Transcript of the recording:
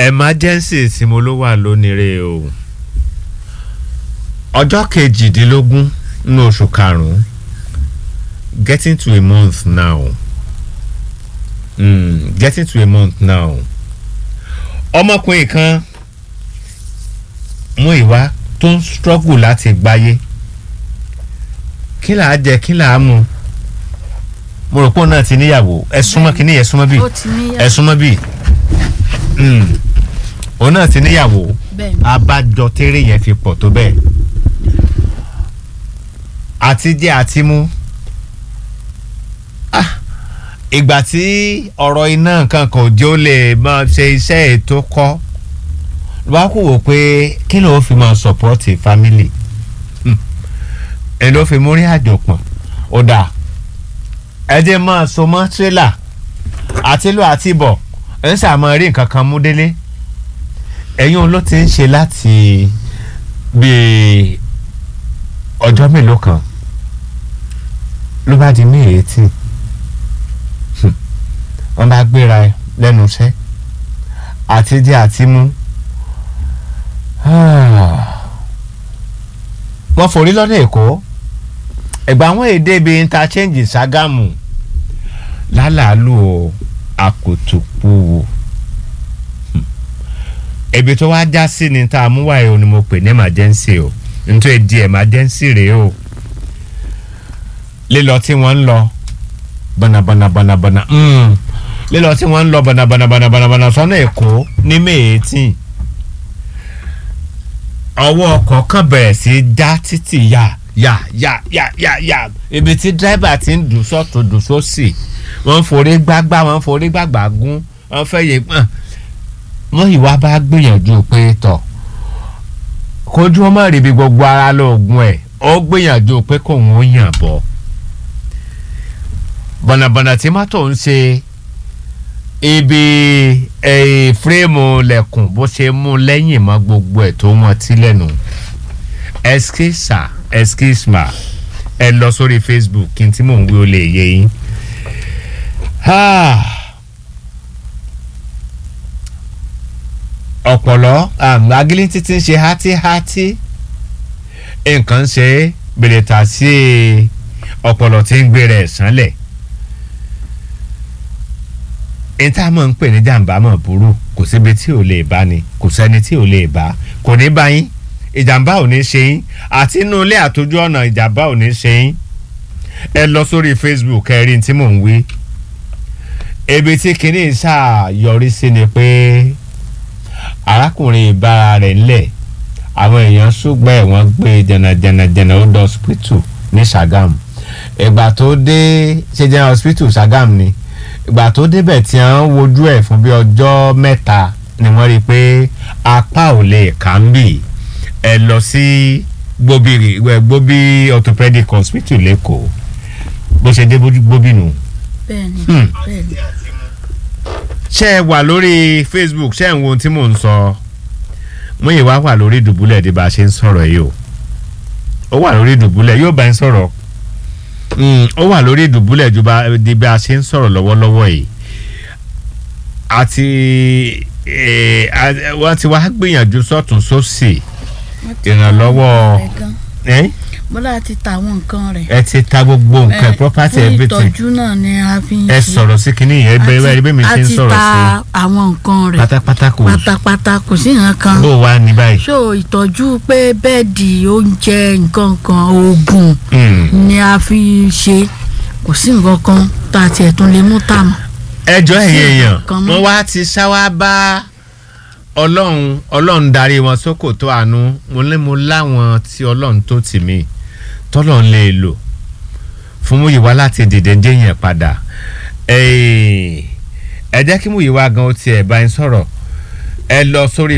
emergency tí mo ló wà lónìí o ọjọ́ kejìdínlógún ní oṣù karùn-ún getting to a month now mm, getting to a month now ọmọkùnrin kan mú ìwá tó ń struggle láti gbáyé kí là á jẹ kí là á mu mo rò pé òun náà ti níyàwó ẹ súnmọ́ kí ni ẹ súnmọ́ bí ó ti níyàwó. ẹ súnmọ́ bí òun náà ti níyàwó bẹ́ẹ̀ni abájọ tẹ́rẹ̀ yẹn fi pọ̀ tó bẹ́ẹ̀ àti jẹ́ àti mú Ah, ìgbà tí ọ̀rọ̀ iná nǹkan kan ò jẹ́ ó lè máa ṣe iṣẹ́ ètò kọ́ ló bá kú wò pé kí ló fi máa sọ̀pọ́tì fámìlì ẹ ló fi múrí àjò pọ̀n ó dà ẹ jẹ́ máa so mọ́ tírélà àti lọ àti bọ̀ ẹ ń sàmọ́ rí nǹkan kan mú délé ẹ̀yin ló ti ń ṣe láti bíi ọjọ́ mélòó kan ló bá di ní èétí wọ́n bá gbéra lẹ́nu iṣẹ́ àti jẹ àti mú wọ́n forí lọ́nà èkó ẹ̀gbà àwọn èdè bíi interchange Ṣàgámù lálàálù o àkòtòpó o ebi tó wá já sí ni tá a mú wáyé o ni mo pè ní emergency o nítorí di emergency rèé o lílọ tí wọ́n ń lọ bọ̀nàbọ̀nàbọ̀nàbọ̀nà lílọ tí wọ́n ń lọ bọ̀nàbọ̀nàbọ̀nàbọ̀nà sọ́nà èkó ní méètì ọwọ́ ọkọ̀ kan bẹ̀rẹ̀ sí í já títì yá yá yá yá yá yá ibi tí dírẹ́bà ti ń dùn sọ́tún dùn sósì wọ́n forí gbágbá wọ́n forí gbàgbà gún wọ́n fẹ́ yé pọ́n wọ́n ìwà bá gbìyànjú pé tọ̀ kójú ọmọ rí ibi gbogbo ara lóògùn ẹ̀ ó gbìyànjú pé kóun ó yàn bọ̀ bọ̀nàbọ̀nà tí mọ́tò ń ṣe ibi fírèmù lẹ̀kùn bó ṣe mú lẹ́yìn mọ́ gbogbo ẹ̀ tó wọ́n ti lẹ́nu ẹskísà ẹskísmà ẹ lọ sórí Facebook kí n tí mò ń wí ó lè yé yín. ọ̀pọ̀lọ́ agilintí ti ń ṣe hátíhátí nǹkan ṣe bèrètà sí ọ̀pọ̀lọ́ tí ń gbé rẹ̀ sánlẹ̀ n tá a mọ̀ ń pè ní jàǹbá mọ̀ burú kò síbi tí ò lè bá ni kò sẹ́ni tí ò lè bá kò ní bá yín ìjàmbá ò ní ṣe yín àti inú ilé àtòjú ọ̀nà ìjàmbá ò ní ṣe yín ẹ lọ sórí Facebook ẹ rí n tí mò ń wí ebi tí kinní sáà yọrí sí ni pé arákùnrin ìbára rẹ̀ ńlẹ̀ àwọn èèyàn ṣùgbọ́n ẹ̀ wọ́n gbé jẹnàjẹnàjẹnà ó dọ̀ hospital ní Ṣàgámù ìgbà tó dé ṣe jẹ́ hospital Ṣàgámù ni ìgbà tó débẹ̀ tí wọ́n wojú ẹ̀ fún bí ọjọ́ mẹ́ta ni wọ́n rí i pé apá ò lè kà ń bì ẹ lọ sí gbóbi gbóbi orthopedic hospital lẹ́kọ̀ọ́ bó ṣe dé gbóbi nù. bẹ́ẹ̀ni Hmm. bẹ́ẹ̀ni ṣé ẹ wà lórí Facebook ṣé ẹ ń wo ohun tí mò ń sọ Múyìwá wà lórí ìdùbúlẹ̀ di bá a ṣe ń sọ̀rọ̀ yìí o ó wà lórí ìdùbúlẹ̀ yóò bá ń sọ̀rọ̀ Mm, ó wà lórí ìdùbúlẹ̀ ju bá di bá a ṣe ń sọ̀rọ̀ lọ́wọ́lọ́wọ́ yìí àti eh, a- wọ́n ti wá gbìyànjú sọ́tún sósì Wọ́n ti ìrànlọ́wọ́ ta àwọn nǹkan rẹ̀ gan. ẹ bọ́lá ti ta àwọn nǹkan rẹ̀. ẹ ti ta gbogbo nǹkan Eh, property fún everything ìtọ́jú náà ni a fi ń ẹ ṣe. sọ̀rọ̀ sí kinní yẹn bẹ́ẹ̀ bẹ́ẹ̀ bí mi ṣe ń a ti sọ̀rọ̀ sí ta àwọn nǹkan rẹ̀ pátápátá kò pátápátá kò sí nǹkan bó kan. wà ní báyìí. so ìtọ́jú pé bẹ́ẹ̀dì oúnjẹ nǹkan kan oògùn Mm. ni a fi ṣe kò sí nǹkan kan tá a tiẹ̀ tún lè mú tà mọ́. ẹjọ́ Sí ẹ̀yìn èèyàn nǹkan mọ́. wọ́n wá ti ṣáwá bá ọlọ́run ọlọ́run darí wọn sókò tó àánú mo lé mo láwọn tí ọlọ́run tó tì mí tọ́lọ́run lè lò fún Múyìwá láti dìde déyìn padà ẹ jẹ́ kí Múyìwá gan ó tiẹ̀ bá ń sọ̀rọ̀ ẹ lọ sórí